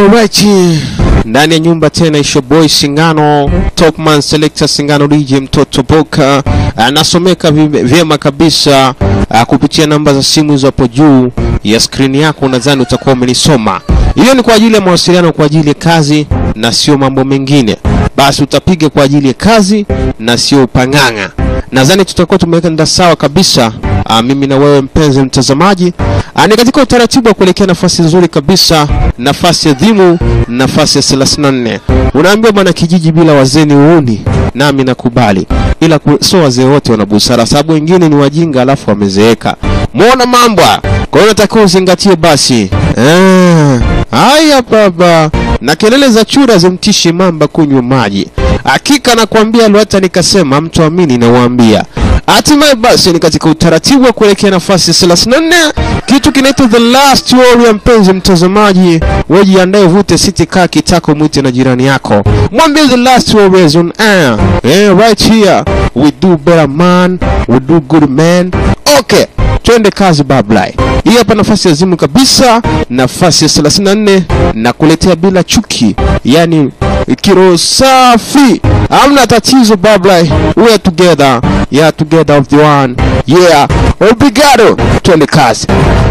Alright. Ndani ya nyumba tena isho boy Singano, Topman Selector Singano DJ mtoto Boka anasomeka vi- vyema kabisa ah, kupitia namba za simu hizo hapo juu ya skrini yako, nadhani utakuwa umenisoma. Hiyo ni kwa ajili ya mawasiliano, kwa ajili ya kazi na sio mambo mengine. Basi utapiga kwa ajili ya kazi na sio upang'ang'a. Nadhani tutakuwa tumeweka nda sawa kabisa. Ah, mimi na wewe mpenzi mtazamaji, Ah, ni katika utaratibu wa kuelekea nafasi nzuri kabisa, nafasi adhimu, nafasi ya 34. Unaambiwa bwana, kijiji bila wazee ni uuni, nami nakubali, ila ku- sio wazee wote wana busara, sababu wengine ni wajinga alafu wamezeeka. Muona mambo haya? kwa hiyo natakiwa uzingatie basi. Eh, haya baba, na kelele za chura zimtishi mamba kunywa maji. Hakika nakwambia, hata nikasema mtu amini, nawaambia Hatimaye basi ni katika utaratibu wa kuelekea nafasi ya 34 kitu kinaitwa the last warrior. Mpenzi mtazamaji, wewe jiandae, vute siti, kaa kitako, mwite na jirani yako, mwambie the last warriors on air. Yeah, right here we do better man, we do good man. Okay, twende kazi bablai. Hii hapa nafasi ya zimu kabisa, nafasi ya 34 na kuletea bila chuki, yani kiro safi, hamna tatizo bablai, we are together, yeah together of the one, yeah obrigado, twende kazi.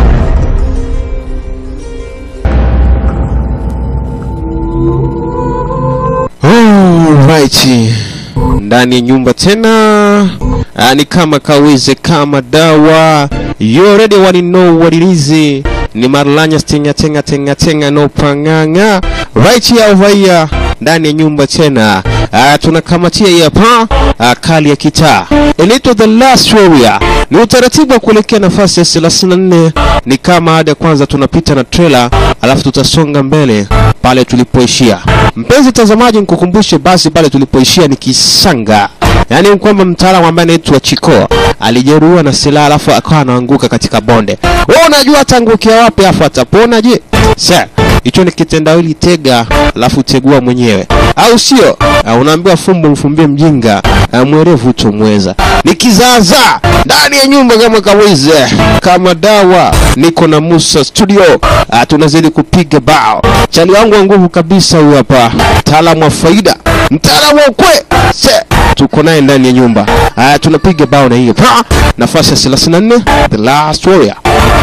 Alright. Ndani ya nyumba tena ah, ni kama kawize kama dawa you already want to know what it is ni marlanya stinga tenga tenga tenga no panganga right here over here ndani ya nyumba tena ah, tunakamatia hii hapa ah, kali ya kitaa inaitwa the last warrior ni utaratibu wa kuelekea nafasi ya 34 ni kama ada ya kwanza tunapita na trailer alafu tutasonga mbele pale tulipoishia mpenzi mtazamaji nikukumbushe basi pale tulipoishia ni kisanga yaani ni kwamba mtaalamu ambaye anaitwa chiko alijeruhiwa na silaha alafu akawa anaanguka katika bonde wewe unajua ataangukia wapi afu atapona je sa hicho ni kitendawili tega alafu tegua mwenyewe au sio Ah, unaambiwa fumbo mfumbie mjinga ah, mwerevu utomweza ni kizaza ndani ya nyumba kama kawize kama dawa niko na musa studio ah, tunazidi kupiga bao chali wangu wa nguvu kabisa huyu hapa mtaalamu wa faida mtaalamu wa ukwe se tuko naye ndani ya nyumba ah, tunapiga bao na hiyo pa nafasi ya 34 the last warrior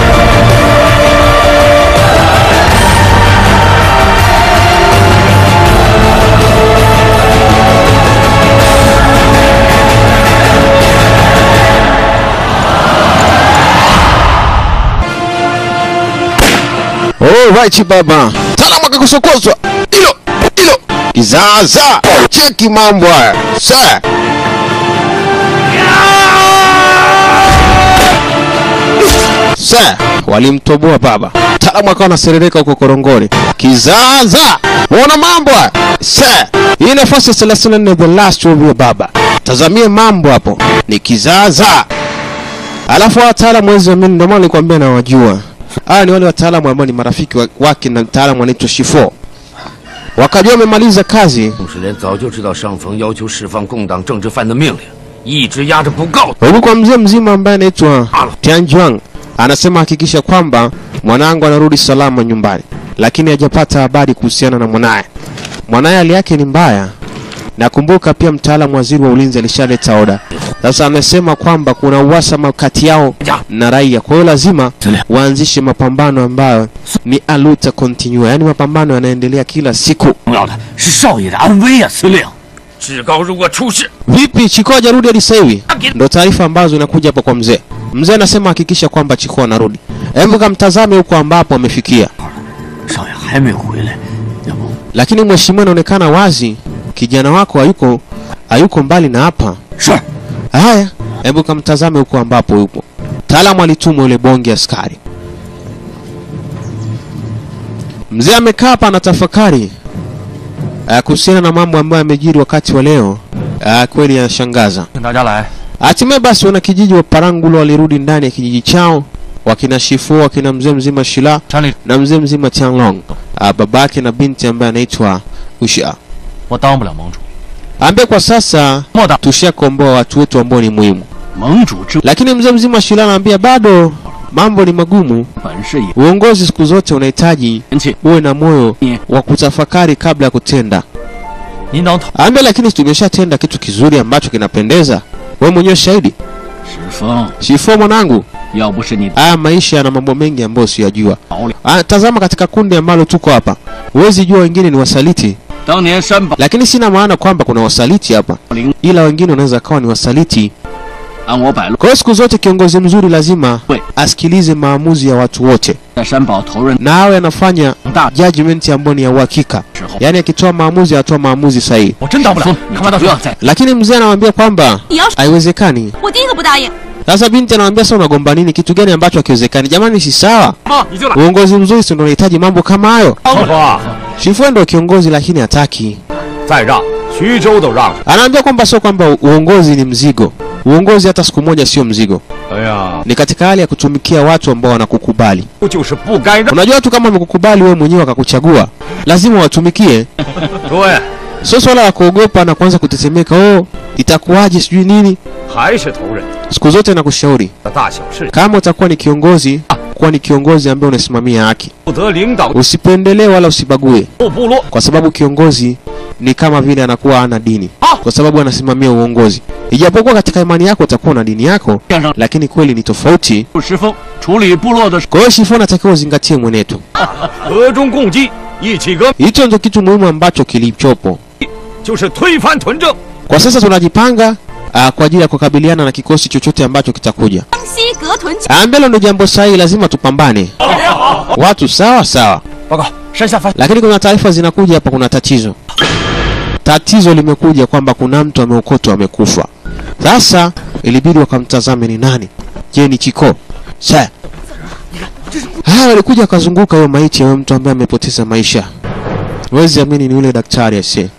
Alright baba, mtaalamu akakusokoswa hilo hilo kizaza, cheki mambo haya sa sa walimtoboa baba, mtaalamu akawa anaserereka huko korongoni. Kizaza, muona mambo haya sa hii nafasi ya 34 the last warrior baba, tazamie mambo hapo, ni kizaza Alafu wataalamu wezi amini, ndio maana nilikwambia nawajua. Hawa ni wale wataalamu ambao ni marafiki wa- wake na mtaalamu anaitwa Shifo. Wakajua wamemaliza kazi, 董事连早就知道上层要求释放共党政治犯的命令，一直压着不告。 huku kwa mzee mzima ambaye anaitwa Tianjuang anasema hakikisha kwamba mwanangu anarudi salama nyumbani, lakini hajapata habari kuhusiana na mwanaye. Mwanaye hali yake ni mbaya. Nakumbuka pia mtaalamu waziri wa ulinzi alishaleta oda. Sasa amesema kwamba kuna uhasama kati yao na raia, kwa hiyo lazima waanzishe mapambano ambayo ni aluta continua, yaani mapambano yanaendelea kila siku. 重要的是少爷的安危啊，司令。至高如果出事， Vipi Chiko hajarudi hadi sasa hivi? Ndo taarifa ambazo inakuja hapa kwa mzee. Mzee anasema hakikisha kwamba Chiko anarudi. Hebu kamtazame huko ambapo amefikia. 少爷还没回来，要不 Lakini mheshimiwa, inaonekana wazi kijana wako hayuko hayuko mbali na hapa. 是 Haya, hebu kamtazame huko ambapo yupo. Taalamu alitumwa yule bonge askari. Mzee amekaa hapa anatafakari uh, kuhusiana na mambo ambayo yamejiri wakati wa leo. Uh, kweli yanashangaza. 请大家来。 Hatimaye basi wanakijiji wa Parangulo walirudi ndani ya kijiji chao, wakina Shifu, wakina mzee mzima Shila 山里 na mzee mzima Tianglong, uh, babake na binti ambaye anaitwa Usha, 我当不了盟主， ambaye kwa sasa 莫大 tushakomboa watu wetu ambao ni muhimu. 盟主之 Lakini mzee mzima Shila anaambia bado mambo ni magumu. 本事也 Uongozi siku zote unahitaji 年轻， uwe na moyo 你 wa kutafakari kabla ya kutenda. 您当头 Ambe, lakini tumeshatenda kitu kizuri ambacho kinapendeza. Wewe mwenyewe shahidi. 石峰， Shifo mwanangu, 要不是你 haya maisha yana mambo mengi ambayo siyajua. 逃了， Ah, tazama katika kundi ambalo tuko hapa, huwezi jua wengine ni wasaliti, 当年山宝 lakini sina maana kwamba kuna wasaliti hapa, 灵 ila wengine wanaweza kawa ni wasaliti. 按我摆路， Kwa hiyo siku zote kiongozi mzuri lazima We. asikilize maamuzi ya watu wote 在山宝头任 na awe anafanya 大 judgment ambayo ni ya uhakika, 之后， yaani akitoa maamuzi atoa maamuzi sahihi. 我真当不了，看不到不要再 Lakini mzee anamwambia kwamba 你要是 haiwezekani. 我第一个不答应。 Sasa binti anamwambia sasa, unagomba nini? Kitu gani ambacho hakiwezekani? Jamani, si sawa. 妈，你就来， Uongozi mzuri si ndio unahitaji mambo kama hayo? 师傅， Shifue ndio kiongozi, lakini hataki. 再让徐州都让。 Anaambia kwamba sio kwamba uongozi ni mzigo. Uongozi hata siku moja sio mzigo, 哎呀， ni katika hali ya kutumikia watu ambao wanakukubali. 就是不该让。 Unajua watu kama wamekukubali wewe mwenyewe wakakuchagua, lazima watumikie. 对， Sio swala la kuogopa na kuanza kutetemeka, oh itakuwaje, sijui nini. 还是头人 Siku zote nakushauri 的大小事， kama utakuwa ni kiongozi, kuwa ni kiongozi ambaye unasimamia haki, 负责领导 usipendelee wala usibague, 部部落。 kwa sababu kiongozi ni kama vile anakuwa ana dini, kwa sababu anasimamia uongozi. Ijapokuwa katika imani yako utakuwa na dini yako, 先生 lakini kweli ni tofauti. 石峰处理部落的事， Kwa hiyo Shifo natakiwa uzingatie mwenetu. 和衷共济，一起革， Hicho ndio kitu muhimu ambacho kilichopo 就是推翻屯政。 kwa sasa. Tunajipanga uh, kwa ajili ya kukabiliana na kikosi chochote ambacho kitakuja. 江西格屯区 Ah, Mbele ndio jambo sahihi, lazima tupambane. Watu sawa sawa, 报告，山下发 lakini kuna taarifa zinakuja hapa, kuna tatizo. Tatizo limekuja kwamba kuna mtu ameokotwa amekufa. Sasa ilibidi wakamtazame ni nani. Je, ni Chiko? Sa haya walikuja wakazunguka hiyo maiti ya huyo mtu ambaye amepoteza maisha. Huwezi amini, ni yule daktari ase.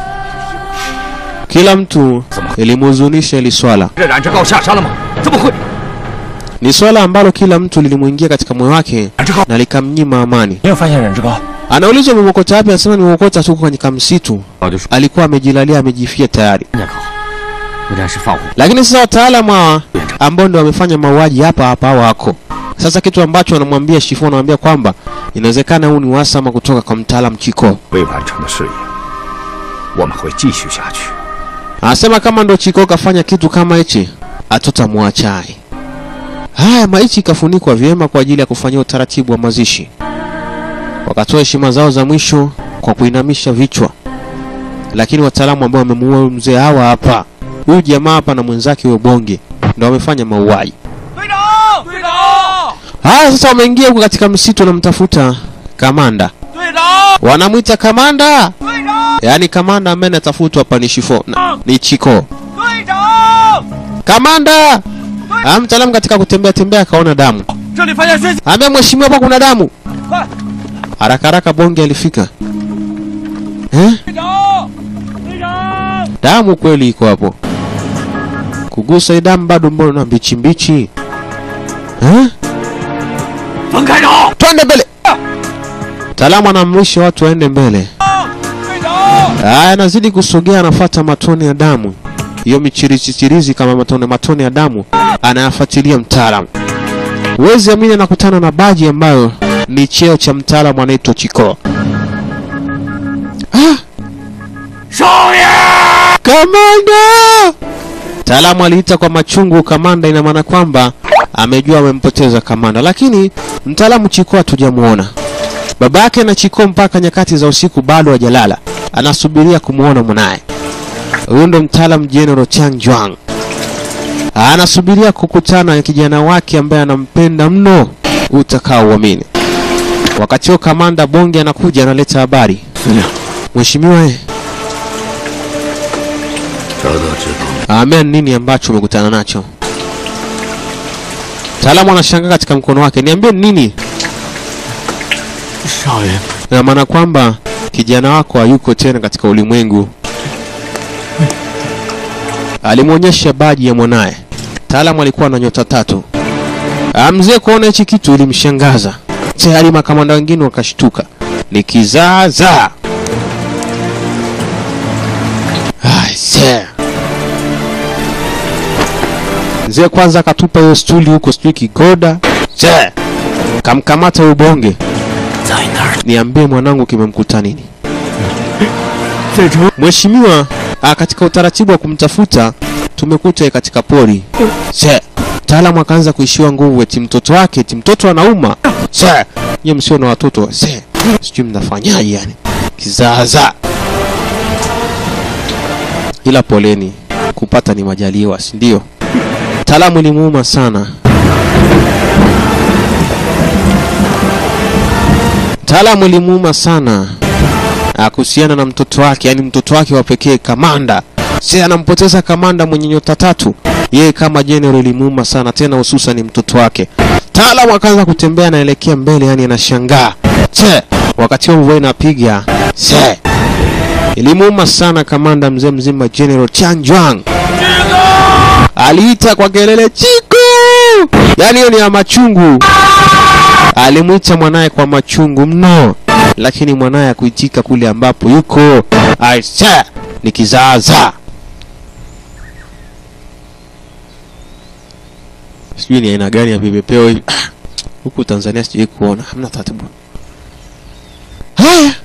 Kila mtu ilimhuzunisha ili swala. 这冉志高下山了吗？怎么会？ Ni swala ambalo kila mtu lilimwingia katika moyo wake 冉志高， na likamnyima amani. 没有发现冉志高， Anaulizwa umemwokota wapi? Anasema nimemwokota tu kwenye kamsitu, 我就说 alikuwa amejilalia amejifia tayari. 人家高，不然是放火。 Lakini sasa wataalamu hawa ambao ndio wamefanya mauaji hapa hapa wako sasa. Kitu ambacho wanamwambia Shifo, wanamwambia kwamba inawezekana huu ni uhasama kutoka kwa mtaalamu Chiko. 未完成的事业，我们会继续下去。 Anasema kama ndo Chiko kafanya kitu kama hichi, hatutamwachai. Haya, maiti ikafunikwa vyema kwa ajili ya kufanyia utaratibu wa mazishi. Wakatoa heshima zao za mwisho kwa kuinamisha vichwa, lakini wataalamu ambao wamemuua huyu mzee hawa hapa, huyu jamaa hapa na mwenzake huyo bonge, ndo wamefanya mauaji. 队长，队长， Haya, sasa wameingia huko katika msitu, wanamtafuta kamanda, 队长， wanamwita kamanda, 队长， yaani kamanda ambaye anatafutwa hapa ni Shifo na, ni Chiko. 队长， Kamanda! Ah, mtaalamu katika kutembea tembea akaona damu. 这里发现血迹， Ambia mheshimiwa, hapa kuna damu. 快， Haraka haraka bonge alifika. Eh? 队长，队长， Damu kweli iko hapo. Kugusa hii damu bado mbona mbichi mbichi. Eh? 分开找， Twende mbele. Mtaalamu anaamrisha watu waende mbele. 队长， Aya, anazidi kusogea, anafuata matone ya damu, hiyo michirizi kama matone matone ya damu, anayafuatilia mtaalamu. Huwezi amini, anakutana na baji ambayo ni cheo cha mtaalamu anaitwa Chiko. Ah, 少爷， kamanda! Mtaalamu aliita kwa machungu kamanda, ina maana kwamba amejua amempoteza kamanda, lakini mtaalamu Chiko hatujamuona. Baba yake na Chiko mpaka nyakati za usiku bado hajalala, anasubiria kumwona mwanaye. Huyu ndo mtaalamu General Chang Juang, anasubiria kukutana na kijana wake ambaye anampenda mno, utakaouamini. Wakati huo kamanda Bonge anakuja analeta habari. 司令， Mheshimiwa, eh, 得得知道， Amen, nini ambacho umekutana nacho? Mtaalamu anashangaa katika mkono wake, niambie ni nini? 少爷， Ina maana kwamba kijana wako hayuko tena katika ulimwengu. Alimwonyesha baji ya mwanaye. Mtaalamu alikuwa na nyota tatu. Ah, Mzee kuona hichi kitu ilimshangaza. Tayari makamanda wengine wakashtuka. Ni kizaazaa. Ai, see. Mzee kwanza akatupa hiyo stuli huko, sijui kigoda che kamkamata huyu bonge 在那儿， niambie mwanangu kimemkuta nini 在城 mheshimiwa ah, katika utaratibu wa kumtafuta tumekuta yeye katika pori che mtaalamu akaanza kuishiwa nguvu eti mtoto wake eti mtoto anauma che nye msio na watoto che sijui mnafanyaje yani kizaza ila poleni kupata ni majaliwa si ndio mtaalamu ilimuuma sana mtaalamu ilimuuma sana Ah, kuhusiana na mtoto wake, yani mtoto wake wa pekee kamanda. Si anampoteza kamanda mwenye nyota tatu, yeye kama general ilimuuma sana, tena hususan ni mtoto wake. Taalamu akaanza kutembea anaelekea mbele, yani anashangaa che, wakati huo mvua inapiga che, ilimuuma sana kamanda mzee mzima General Chang Juang aliita kwa kelele Chiku, yani hiyo ni ya machungu. Alimwita mwanaye kwa machungu mno, lakini mwanaye akuitika kule ambapo yuko. Aisha ni kizaazaa. Sijui ni aina gani ya vipepeo hivi huku Tanzania, sijui kuona, hamna taratibu. Haya,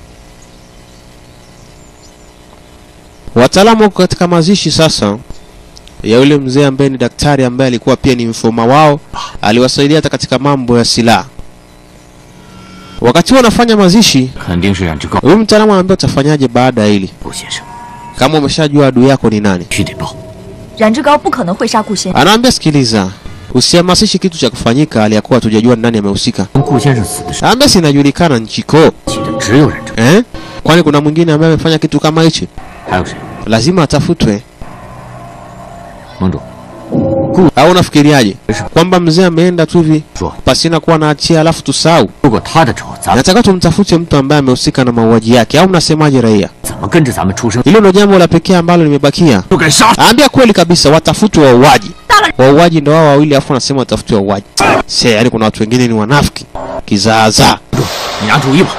wataalamu wako katika mazishi sasa ya yule mzee ambaye ni daktari ambaye alikuwa pia ni mfoma wao, aliwasaidia hata katika mambo ya silaha. Wakati huo wanafanya mazishi, 肯定是冉志高 huyu mtaalamu anaambia utafanyaje baada ya hili, 陆先生， kama umeshajua adui yako ni nani. 必须得报。 冉志高不可能会杀顾先生， Anaambia sikiliza, usihamasishi kitu cha kufanyika aliyakuwa hatujajua ni nani amehusika. 跟顾先生死的是 Anaambia sinajulikana nchiko 起的只有冉志， eh? Kwani kuna mwingine ambaye amefanya kitu kama hichi? 还有谁？ Lazima atafutwe. 盟主， Au unafikiriaje kwamba mzee ameenda tu hivi 说 pasina kuwa na hatia alafu tusahau? 如果他的仇，咱们 Nataka tumtafute mtu ambaye amehusika na mauaji yake, au mnasemaje raia? 怎么跟着咱们出生 Hilo ndio jambo la pekee ambalo limebakia. 就该杀？ Ambia kweli kabisa, watafutwe wauaji. Wauaji ndio wao wawili, afu anasema watafutwe wauaji. Se, yani kuna watu wengine ni wanafiki kizaazaa. 你拿主意吧。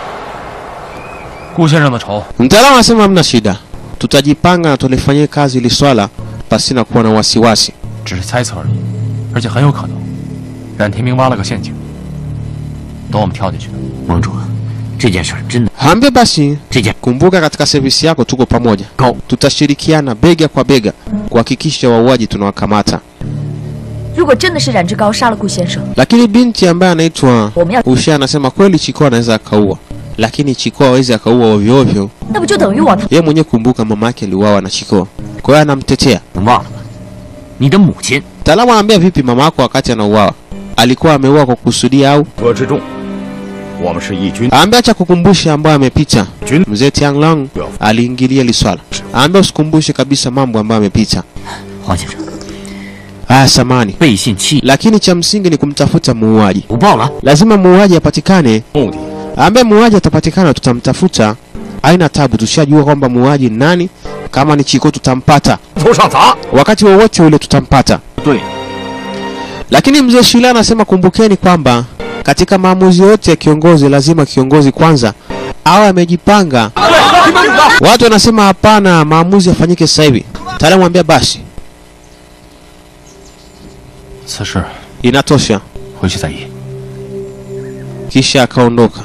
顾先生的仇， Mtaalamu anasema hamna shida, tutajipanga na tulifanyie kazi ili swala pasina kuwa na wasiwasi. 只是猜测而已，而且很有可能，冉天明挖了个陷阱，等我们跳进去的。 盟主，这件事儿真的， Ambia basi, 这件 kumbuka katika sevisi yako tuko pamoja, 高 tutashirikiana bega kwa bega kuhakikisha wauaji tunawakamata. 如果真的是冉志高杀了顾先生， Lakini binti ambaye anaitwa 我们要 Usha anasema kweli Chiko anaweza akaua, lakini Chiko hawezi akaua ovyo ovyo. 那不就等于往他 Yeye mwenyewe kumbuka, mama yake aliuawa na Chiko, kwa hiyo anamtetea. 能忘了吗？你的母亲 Mtaalamu anaambia vipi, mama yako wakati anauawa alikuwa ameuawa kwa kusudia au? 国之众，我们是义军， Aambia acha kukumbusha ambayo amepita. Jun- Mzee Tianglong aliingilia hili swala. Aambia usikumbushe kabisa mambo ambayo amepita. 黄先生 Ah, samani. 背信弃义， Lakini cha msingi ni kumtafuta muuaji. 不报了。 Lazima muuaji apatikane. 目的 Ambaye muuaji atapatikana, tutamtafuta. Haina tabu, tushajua kwamba muuaji ni nani. Kama ni Chiko tutampata, 头上砸。 wakati wowote ule tutampata. 对， Lakini mzee Shila anasema kumbukeni kwamba katika maamuzi yote ya kiongozi lazima kiongozi kwanza awe amejipanga. Watu wanasema hapana, maamuzi yafanyike sasa hivi. Mtaalamu anambia basi, 此事 inatosha. 回去再议。 Kisha akaondoka.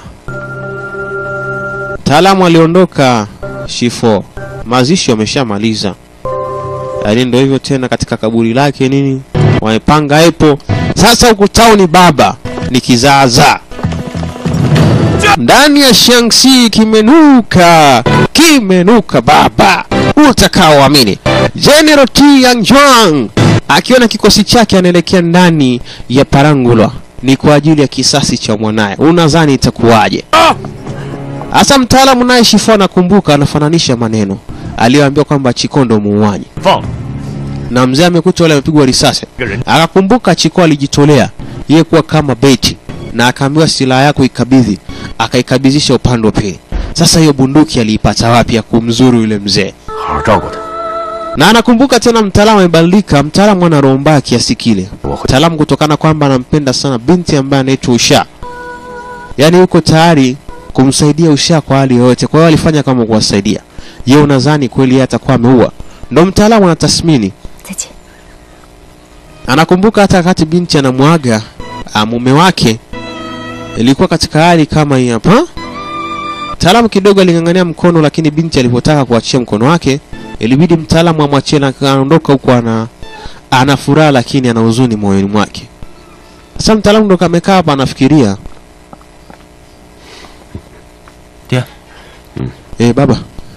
Mtaalamu aliondoka Shifo, mazishi wameshamaliza. Yaani ndio hivyo tena, katika kaburi lake nini wamepanga epo. Sasa huku tauni baba ni kizaazaa ndani ya Shaanxi kimenuka, kimenuka baba, utakaoamini. General Tian Juang akiwa na kikosi chake anaelekea ndani ya Parangulwa, ni kwa ajili ya kisasi cha mwanaye. Unadhani itakuwaje? Hasa mtaalamu naye Shifo anakumbuka, anafananisha maneno aliyoambiwa kwamba Chikondo muuaji 放了 na mzee amekuta wale amepigwa risasi, akakumbuka Chiko alijitolea yeye kuwa kama beti, na akaambiwa silaha yako ikabidhi, akaikabidhisha upande wa pili. Sasa hiyo bunduki aliipata wapi ya kumzuru yule mzee? 好好照顾他。 Na anakumbuka tena, mtaalamu amebadilika, mtaalamu ana roho mbaya kiasi kile, 我会 mtaalamu kutokana kwamba anampenda sana binti ambaye anaitwa Usha, yaani yuko tayari kumsaidia Usha kwa hali yoyote. Kwa hiyo alifanya kama kuwasaidia. Je, unadhani kweli yeye atakuwa ameua? Ndo mtaalamu anatathmini 再见。 Anakumbuka hata wakati binti anamwaga ah, mume wake ilikuwa katika hali kama hii hapa. Mtaalamu kidogo aling'ang'ania mkono, lakini binti alipotaka kuachia mkono wake ilibidi mtaalamu amwachie na akaondoka huko ana ana furaha lakini ana huzuni moyoni mwake. Sasa mtaalamu ndo kamekaa hapa anafikiria. 爹， Eh, baba,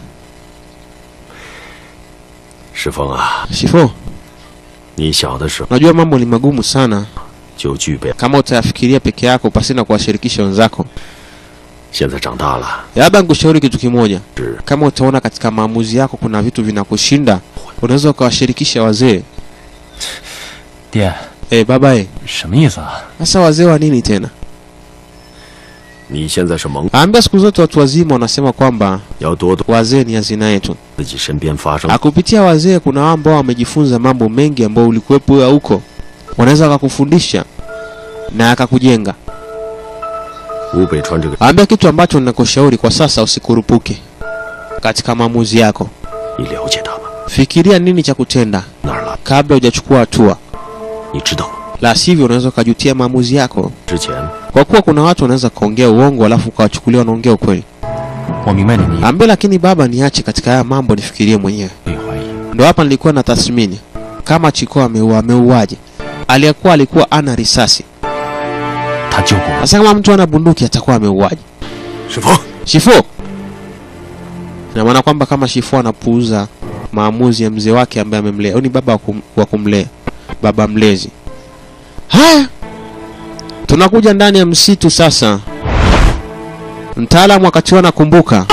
石峰啊， Shifo, 你小的时候 najua mambo ni magumu sana 就具备， kama utayafikiria peke yako pasina kuwashirikisha wenzako. 现在长大了， Labda nikushauri kitu kimoja, 是 kama utaona katika maamuzi yako kuna vitu vinakushinda, unaweza ukawashirikisha wazee. 爹， Eh, baba eh, 什么意思啊？ sasa wazee wa nini tena? 你现在是蒙， Ambia siku zote watu wazima wanasema kwamba 要多多 wazee ni hazina yetu. 自己身边发生 Akupitia wazee kuna wao ambao wamejifunza mambo mengi ambao ulikuwepo wewe huko, wanaweza wakakufundisha na akakujenga. 吴北川这个， Ambia kitu ambacho ninakushauri kwa sasa, usikurupuke katika maamuzi yako. 你了解他吗？ Fikiria nini cha kutenda 哪儿了？ kabla hujachukua hatua, 你知道吗？ la sivyo unaweza ukajutia maamuzi yako, 之前 kwa kuwa kuna watu wanaweza kaongea uongo alafu ukawachukulia wanaongea ukweli. 我明白你的意思， Ambia lakini baba, niache katika haya mambo, nifikirie mwenyewe. 可以怀疑。 Ndo hapa nilikuwa na tathmini kama Chiko ameua, ameuaje? Aliyekuwa alikuwa ana risasi. 他救过我， Sasa kama mtu ana bunduki atakuwa ameuaje? 石峰， Shifo. Ina maana kwamba kama Shifo anapuuza maamuzi ya mzee wake ambaye amemlea, au ni baba wa kum- wa kumlea, baba mlezi. Haya, tunakuja ndani ya msitu sasa. Mtaalamu wakati huo anakumbuka,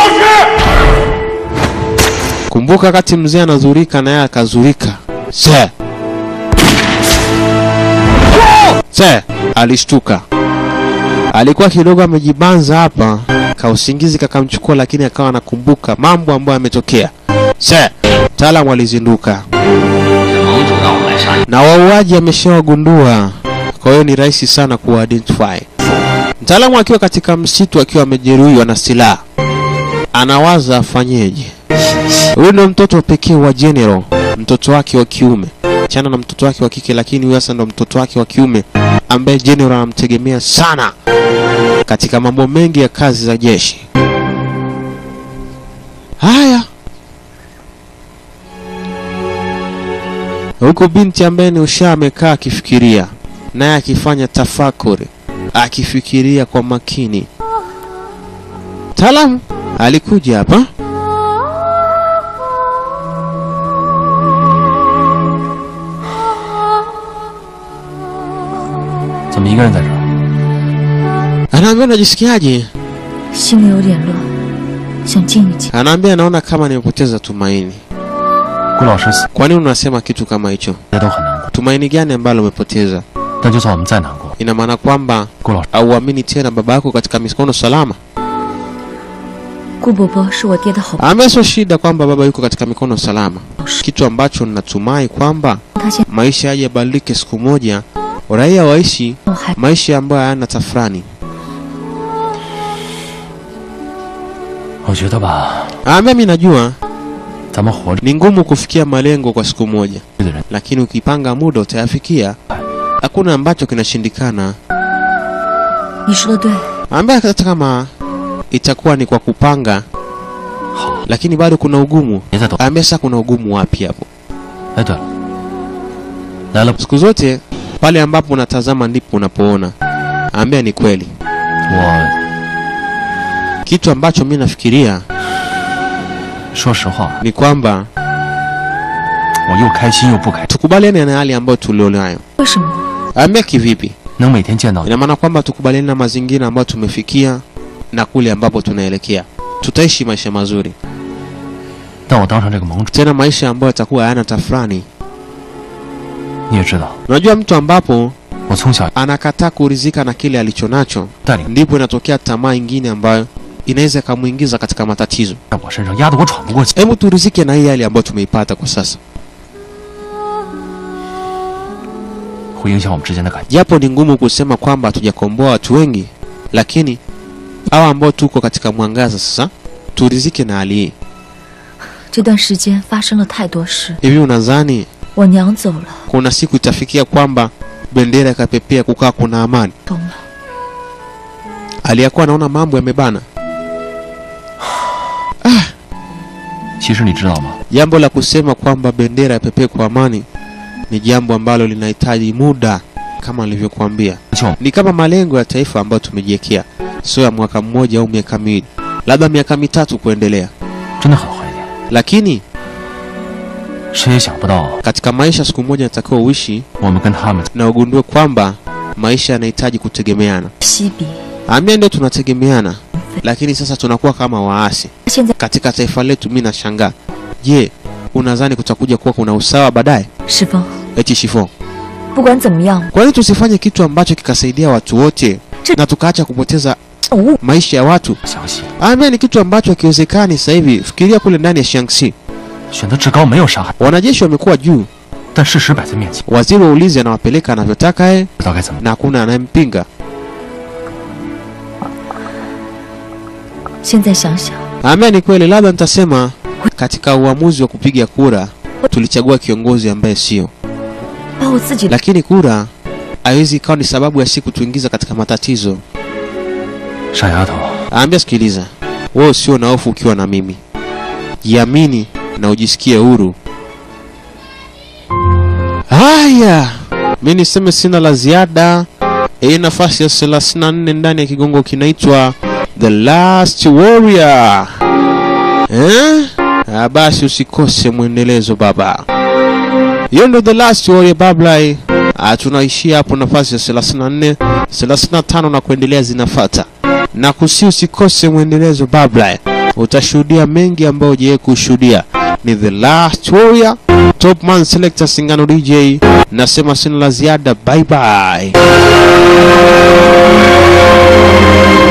kumbuka wakati mzee anazurika na yeye akazurika. Se se, alishtuka alikuwa kidogo amejibanza hapa, kausingizi kakamchukua, lakini akawa anakumbuka mambo ambayo yametokea. Se, mtaalamu alizinduka na wauaji ameshawagundua, kwa hiyo ni rahisi sana kuwaidentify. Mtaalamu akiwa katika msitu akiwa amejeruhiwa na silaha, anawaza afanyeje. Huyu ndo mtoto pekee wa General, mtoto wake wa kiume, chana na mtoto wake wa kike, lakini huyu sasa ndo mtoto wake wa kiume ambaye General anamtegemea sana katika mambo mengi ya kazi za jeshi. Haya, huku binti ambaye ni Usha amekaa akifikiria, naye akifanya tafakuri, akifikiria kwa makini. Taalamu alikuja hapa 怎么一个人在这儿？ anaambia unajisikiaje? 心里有点乱，想静一静。 Anaambia anaona kama nimepoteza tumaini. 顾老师死， Kwa nini unasema kitu kama hicho? 大家都很难过。 Tumaini gani ambalo umepoteza? 但就算我们再难过， Ina maana kwamba 顾老师 auamini tena baba yako katika mikono salama? 顾伯伯是我爹的好朋 Ambaye sio shida kwamba baba yuko katika mikono salama, 友， kitu ambacho ninatumai kwamba 他现 maisha yaje yabadilike siku moja, raia waishi 在还 maisha ambayo hayana tafrani. 我觉得吧， Ambaye mimi najua 咱们活着 ni ngumu kufikia malengo kwa siku moja, 的人， lakini ukipanga muda utayafikia. Hakuna ambacho kinashindikana. 你说的对， Ambaye hata kama itakuwa ni kwa kupanga, 好， lakini bado kuna ugumu. 别再抖。 Ambaye sasa kuna ugumu wapi hapo? 哎，对了，来了， Siku zote pale ambapo unatazama ndipo unapoona. Ambia ni kweli. 我 Kitu ambacho mi nafikiria 说实话， ni kwamba 我又开心又不开心， tukubaliane na hali ambayo tulionayo. 为什么？ Ambia kivipi? 能每天见到你， Ina maana kwamba tukubaliane na mazingira ambayo tumefikia na kule ambapo tunaelekea. Tutaishi maisha mazuri, 但我当上这个盟主， tena maisha ambayo yatakuwa hayana tafrani. 你也知道， Unajua, mtu ambapo 我从小 anakataa kuridhika na kile alichonacho, 带领 ndipo inatokea tamaa ingine ambayo inaweza ikamuingiza katika matatizo. 在我身上压得我喘不过气， Hebu turizike na hii hali ambayo tumeipata kwa sasa, 会影响我们之间的感情。 japo ni ngumu kusema kwamba hatujakomboa watu wengi, lakini hawa ambao tuko katika mwangaza sasa, turizike na hali hii. 这段时间发生了太多事， Hivi unadhani 我娘走了， kuna siku itafikia kwamba bendera ikapepea, kukaa kuna amani. 懂了。 Aliyakuwa anaona mambo yamebana. 其实你知道吗？ Jambo la kusema kwamba bendera yapepee kwa amani ni jambo ambalo linahitaji muda, kama nilivyokuambia. 就 Ni kama malengo ya taifa ambayo tumejiwekea, sio ya mwaka mmoja au miaka miwili, labda miaka mitatu kuendelea. 真的很怀念， Lakini 谁也想不到 katika maisha, siku moja natakiwa uishi 我们跟他们 na ugundue kwamba maisha yanahitaji kutegemeana. 西比 Ambia ndio tunategemeana, lakini sasa tunakuwa kama waasi 现在 katika taifa letu. Mimi nashangaa, je, unadhani kutakuja kuwa kuna usawa baadaye? 石峰， Eti Shifo, 不管怎么样， kwa nini tusifanye kitu ambacho kikasaidia watu wote na tukaacha kupoteza 物 maisha ya watu? 详细， Ambia ni kitu ambacho hakiwezekani sasa hivi. Fikiria kule ndani ya Shaanxi, 选择至高没有杀害， wanajeshi wamekuwa juu, 但事实摆在面前， waziri wa ulinzi anawapeleka anavyotaka yeye 不知道该怎么。 na hakuna anayempinga. 现在想想， Ambia ni kweli, labda nitasema katika uamuzi wa kupiga kura tulichagua kiongozi ambaye sio, 把我自己的 lakini kura haiwezi ikawa ni sababu ya siku tuingiza katika matatizo. 傻丫头， Aambia, sikiliza, wewe usio na hofu ukiwa na mimi, jiamini na ujisikie huru. Haya, mi niseme sina la ziada. Hii nafasi ya 34 ndani ya kigongo kinaitwa The Last Warrior. Eh? Ah, basi usikose mwendelezo baba. Hiyo ndo The Last Warrior bablai. Ah, tunaishia hapo nafasi ya 34, 35 na kuendelea zinafata na kusi usikose mwendelezo babla utashuhudia mengi ambayo hujawahi kushuhudia ni the last warrior top man selector singano dj nasema sina la ziada bye bye